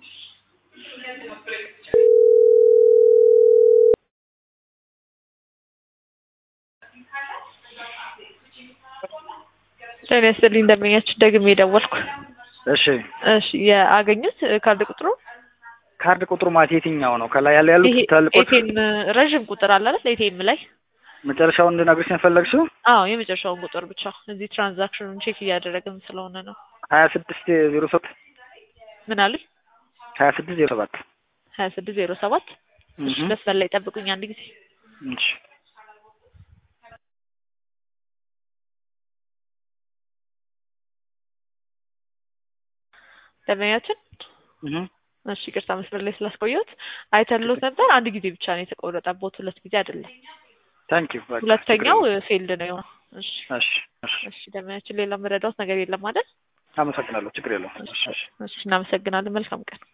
ጤና ይስጥልኝ እንደምኛችሁ ደግሜ ደወልኩ። እሺ እሺ የአገኙት ካርድ ቁጥሩ ካርድ ቁጥሩ ማለት የትኛው ነው? ከላይ ያለ ያሉት ይሄ ትላልቆች ኤቲኤም ረዥም ቁጥር አለ አይደል? ኤቲኤም ላይ መጨረሻውን እንድነግርሽ ነው የፈለግሽው? አዎ የመጨረሻውን ቁጥር ብቻ እዚህ ትራንዛክሽኑን ቼክ እያደረግን ስለሆነ ነው። ሀያ ስድስት ዜሮ ሰባት ምን አሉኝ? ሀያ ስድስት ዜሮ ሰባት ሀያ ስድስት ዜሮ ሰባት እሺ እህ መስመር ላይ ጠብቁኝ አንድ ጊዜ እሺ ደንበኛችን እህ እሺ ይቅርታ መስመር ላይ ስላስቆየሁት አይተንሎት ነበር። አንድ ጊዜ ብቻ ነው የተቆረጠቦት፣ ሁለት ጊዜ አይደለም። ታንክ ዩ ሁለተኛው ፌልድ ነው የሆነው። እሺ እሺ እሺ እሺ ደንበኛችን ሌላ መረዳት ነገር የለም አይደል? አመሰግናለሁ። ችግር የለውም። እሺ እሺ እሺ እናመሰግናለን። መልካም ቀን